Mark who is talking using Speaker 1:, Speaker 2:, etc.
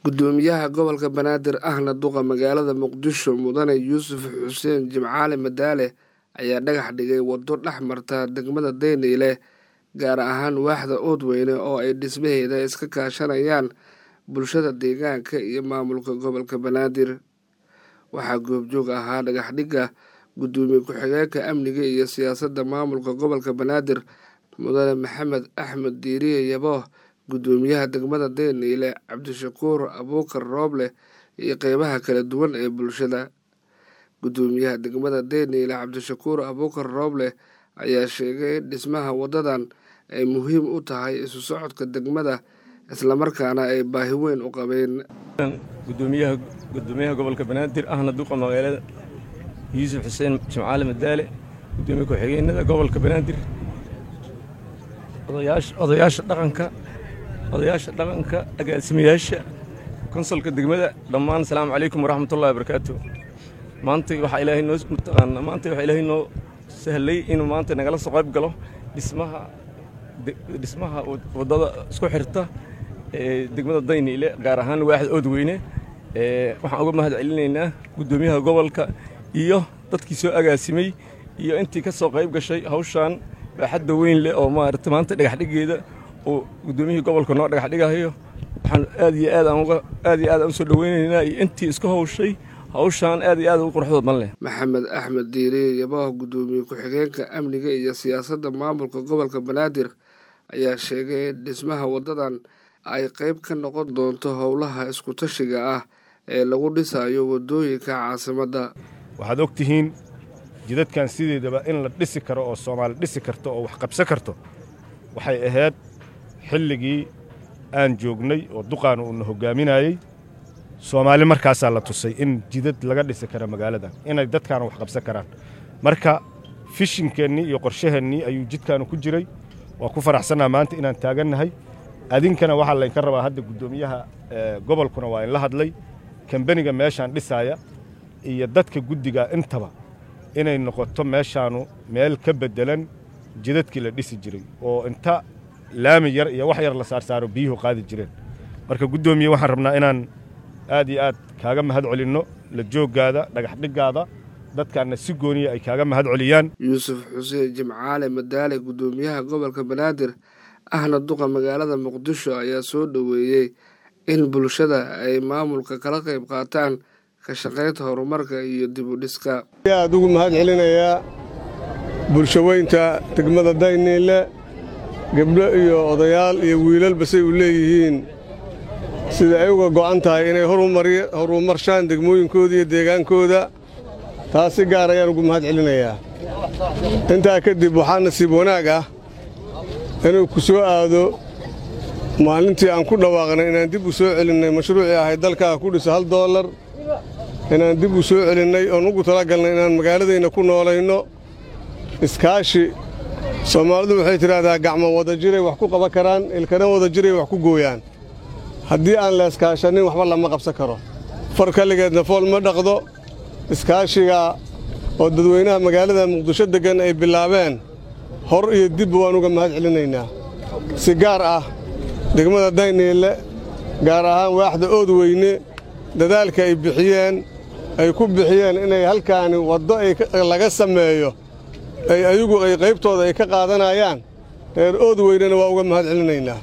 Speaker 1: gudoomiyaha gobolka banaadir ahna duqa magaalada muqdisho mudane yuusuf xuseen jimcaale madaale ayaa dhagax dhigay waddo dhex marta degmada dayniile gaar ahaan waaxda oodweyne oo ay dhismaheeda iska kaashanayaan bulshada deegaanka iyo maamulka gobolka banaadir waxaa goobjoog ahaa dhagaxdhigga gudoomiye ku-xigeenka amniga iyo siyaasadda maamulka gobolka banaadir mudane maxamed axmed diiriye yabooh gudoomiyaha degmada dayniile cabdishakuur abuukar rooble iyo qeybaha kala duwan ee bulshada gudoomiyaha degmada dayniile cabdishakuur abuukar rooble ayaa sheegay in dhismaha waddadan ay muhiim u tahay isu socodka degmada islamarkaana ay baahi weyn u qabeen
Speaker 2: gudoomiyaha gudoomiyaha gobolka banaadir ahna duqa magaalada yuusuf xuseen jimcaale madaale gudoomiye ku-xigeenada gobolka banaadir odayaasha dhaqanka odayaasha dhaqanka agaasimayaasha konsolka degmada dhammaan asalaamu calaykum waraxmatullahi wabarakaatu maanta waxaa ilaahay noo mataqaana maanta waxaa ilaahay noo sahlay inuu maanta nagala soo qayb galo dhismaha dhismaha waddada isku xirta ee degmada dayniile gaar ahaan waaxda oodweyne waxaan uga mahad celinaynaa guddoomiyaha gobolka iyo dadkii soo agaasimay iyo intii ka soo qayb gashay hawshaan baaxadda weyn leh oo maarata maanta dhagaxdhigeeda uu guddoomiyihii gobolka noo dhagaxdhigayo waxaan aad iyo aad aan uga aad iyo aad aan u soo dhoweynaynaa iyo intii isku hawshay hawshaan aad iyo aad ugu quruxdood ban leh
Speaker 1: maxamed axmed diiriye yabooh guddoomiye ku-xigeenka amniga iyo siyaasadda maamulka gobolka banaadir ayaa sheegay in dhismaha waddadan ay qayb ka noqon doonto howlaha isku-tashiga ah ee lagu dhisayo waddooyinka caasimadda
Speaker 3: waxaad og tihiin jidadkan sideedaba in la dhisi karo oo soomaali dhisi karto oo wax qabsan karto waxay ahayd xilligii aan joognay oo duqaanu uuna hoggaaminayey soomaali markaasaa la tusay in jidad laga dhisi kara magaaladan inay dadkaana wax qabsan karaan marka fishinkeennii iyo qorshaheennii ayuu jidkaanu ku jiray waa ku faraxsannaa maanta inaan taagannahay adinkana waxaa laynka rabaa hadda guddoomiyaha gobolkuna waa inla hadlay kambeniga meeshaan dhisaaya iyo dadka guddiga intaba inay noqoto meeshaanu meel ka beddelan jidadkii la dhisi jiray oo inta laami yar iyo wax yar la saarsaaro biyuhu qaadi jireen marka guddoomiye waxaan rabnaa inaan aad iyo aad kaaga mahad celinno la jooggaada dhagaxdhiggaada dadkaanna si gooniya ay kaaga mahad celiyaan
Speaker 1: yuusuf xuseen jimcaale madaale guddoomiyaha gobolka banaadir ahna duqa magaalada muqdisho ayaa soo dhoweeyey in bulshada ay maamulka kala qayb qaataan ka shaqaynta horumarka iyo dib u dhiska
Speaker 4: aad ugu mahad celinayaa bulshaweynta degmada dayniile gebdho iyo odayaal iyo wiilalba say u leeyihiin sida ay uga go'an tahay inay horumarshaan degmooyinkooda iyo deegaankooda taas si gaar ayaan ugu mahad celinayaa intaa kadib waxaa nasiib wanaag ah inuu ku soo aado maalintii aan ku dhawaaqnay inaan dib u soo celinnay mashruucii ahayd dalkaa ku dhisa hal doollar inaan dib u soo celinnay oon ugu talagalnay inaan magaaladayna ku noolayno iskaashi soomaalidu waxay tidhaahdaa gacmo wada jiray wax ku qaban karaan ilkana wada jiray wax ku gooyaan haddii aan la iskaashannin waxba lama qabsan karo far kalligeedna fool ma dhaqdo iskaashiga oo dadweynaha magaalada muqdisho deggan ay bilaabeen hor iyo dibba waan uga mahad celinaynaa si gaar ah degmada dayniile gaar ahaan waaxda oodweyne dadaalka ay bixiyeen ay ku bixiyeen inay halkaani waddo laga sameeyo ay ayagu ay qaybtooda ay ka qaadanayaan reer oodweynena waa uga mahad celinaynaa